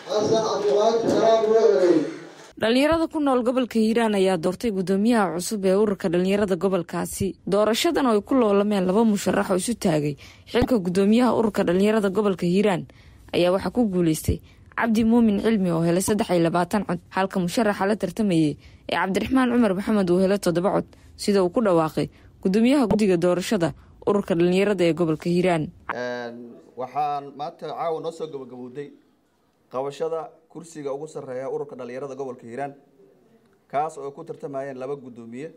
xasan cabdiqaadir salaam roorey dhalinyarada ku nool gobolka hiiraan ayaa doortay guddoomiyaha cusub ee ururka dhalinyarada gobolkaasi doorashadan oo ay ku loolameen laba musharax oo isu taagay xilka guddoomiyaha ururka dhalinyarada gobolka hiiraan ayaa waxaa ku guuleystay cabdi muumin cilmi oo helay saddex iyo labaatan cod halka musharaxa la tartamayay ee cabdiraxmaan cumar maxamed uu helay toddoba cod sida uu ku dhawaaqay guddoomiyaha guddiga doorashada ururka dhalinyarada ee gobolka hiiraan waxaan maanta caawa noo soo gabagabowday qabashada kursiga ugu sarreeya ururka dhalinyarada gobolka hiiraan kaas oo ay ku tartamayeen laba guddoomiye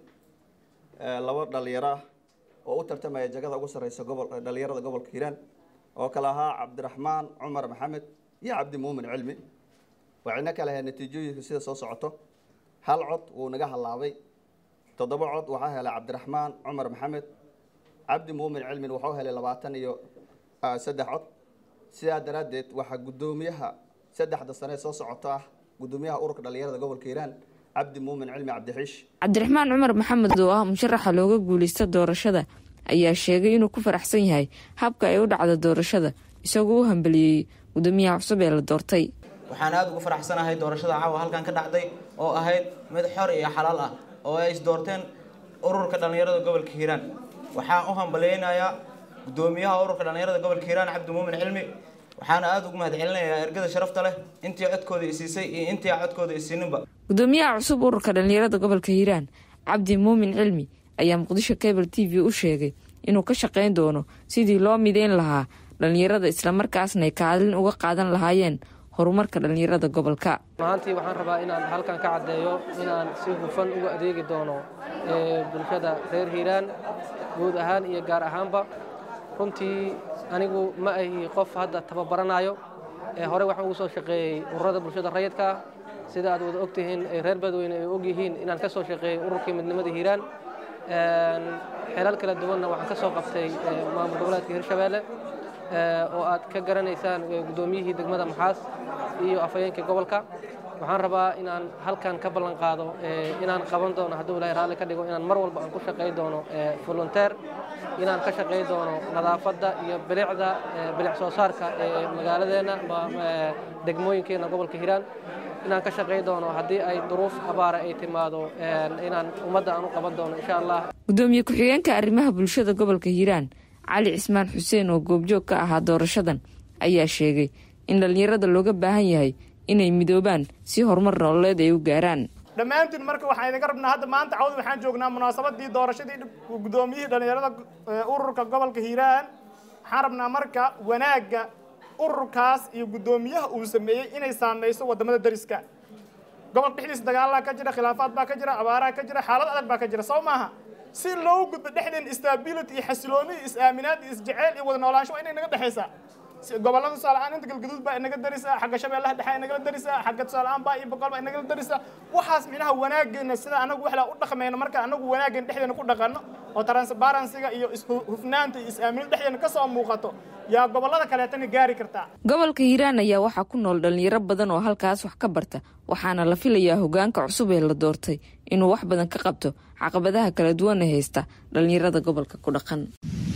laba dhalinyaro ah oo u tartamaya jagada ugu sarreysa gobol dhalinyarada gobolka hiiraan oo kale ahaa cabdiraxmaan cumar maxamed iyo cabdi muumin cilmi waxayna kala ahayd natiijooyinka sida soo socoto hal cod wuu naga hallaabay toddoba cod waxaa helay cabdiraxmaan cumar maxamed cabdi muumin cilmin wuxuu helay labaatan iyo saddex cod sidaa daraaddeed waxaa guddoomiyaha saddexda sane soo socoto ah guddoomiyaha ururka dhalinyarada gobolka hiiraan cabdi muumin cilmi cabdixiish cabdiraxmaan cumar maxamed oo ah musharaxa looga guuleysta doorashada ayaa sheegay inuu ku faraxsan yahay habka ay u dhacda doorashada isagoo u hambeliyey guddoomiyaha cusub ee la doortay waxaan aada ugu faraxsanahay doorashada caawa halkan ka dhacday oo ahayd mid xor iyo xalaal ah oo ay isdoorteen ururka dhalinyarada gobolka hiiraan waxaan u hambaleynayaa guddoomiyaha ururka dhalinyarada gobolka hiiraan cabdi muumin cilmi waxaana aada ugu mahad celinayaa ergada sharafta leh intii codkooda isiisay iyo intii codkooda isiininba guddoomiyaha cusub ururka dhalinyarada gobolka hiiraan cabdi muumin cilmi ayaa muqdisho cable t v u sheegay inuu ka shaqayn doono sidii loo mideyn lahaa dhalinyarada islamarkaasna ay kaalin uga qaadan lahaayeen horumarka dhalinyarada gobolka maantii waxaan rabaa inaan halkan ka caddeeyo inaan si hufan uga adeegi doono bulshada reer hiiraan guud ahaan iyo gaar ahaanba runtii anigu ma ahi qof hadda tababaranayo hore waxaan ugu soo shaqeeyey ururada bulshada rayidka ah sida aad wada ogtihiin reer badweyne ay og yihiin inaan ka soo shaqeeyey ururkii midnimada hiiraan xelal kala duwanna waxaan ka soo qabtay maamul goboleedka hirshabeelle oo aad ka garanaysaan guddoomiyihii degmada maxaas iyo afhayeenkii gobolka waxaan rabaa inaan halkan ka ballan qaado inaan qaban doono hadduu ilaahay raalli ka dhigo inaan mar walba aan ku shaqay doono volunteer inaan ka shaqay doono nadaafadda iyo bilicda bilic soo saarka ee magaaladeenna degmooyinkeena gobolka hiiraan inaan ka shaqay doono haddii ay duruuf abaara ay timaado inaan ummadda aan u qaban doono insha allah guddoomiye ku-xigeenka arrimaha bulshada gobolka hiiraan cali cismaan xuseen oo goobjoog ka ahaa doorashadan ayaa sheegay in dhallinyarada looga baahan yahay inay midoobaan si horumar nololeed ay u gaaraan dhammaantiin marka waxaan idinka rabnaa hadda maanta cawd waxaan joognaa munaasabadii doorashadii guddoomiyihii dhallinyarada ururka gobolka hiiraan waxaan rabnaa marka wanaagga ururkaas iyo guddoomiyaha uu sameeyey inay saameyso wadamada dariska gobolka dhexdiisa dagaalaa ka jira khilaafaad baa ka jira abaaraha ka jira xaalad adag baa ka jira soo maaha si loo gudbo dhexdeen stability iyo xasilooni iyo is-aaminaad iyo isjeceyl iyo wada noolaansho waa inay naga dhexaysaa gobolada tusaale-aan inta galgaduud baa inaga darisa xagga shabeellaha dhexe inagala darisa xagga tusaale-aan baa iyo boqol baa inagala darisa waxaas micnaha wanaageena sida anagu waxlaa u dhaqmayno marka anagu wanaageen dhexdeena ku dhaqanno oo transparencyga iyo ishufnaanta iyo is-aaminada dhexdeena kasoo muuqato yaa gobolada kaleetana gaari kartaa gobolka hiiraan ayaa waxaa ku nool dhalinyaro badan oo halkaas wax ka barta waxaana la filayaa hogaanka cusub ee la doortay inuu wax badan ka qabto caqabadaha kala duwan ee haysta dhalinyarada gobolka ku dhaqan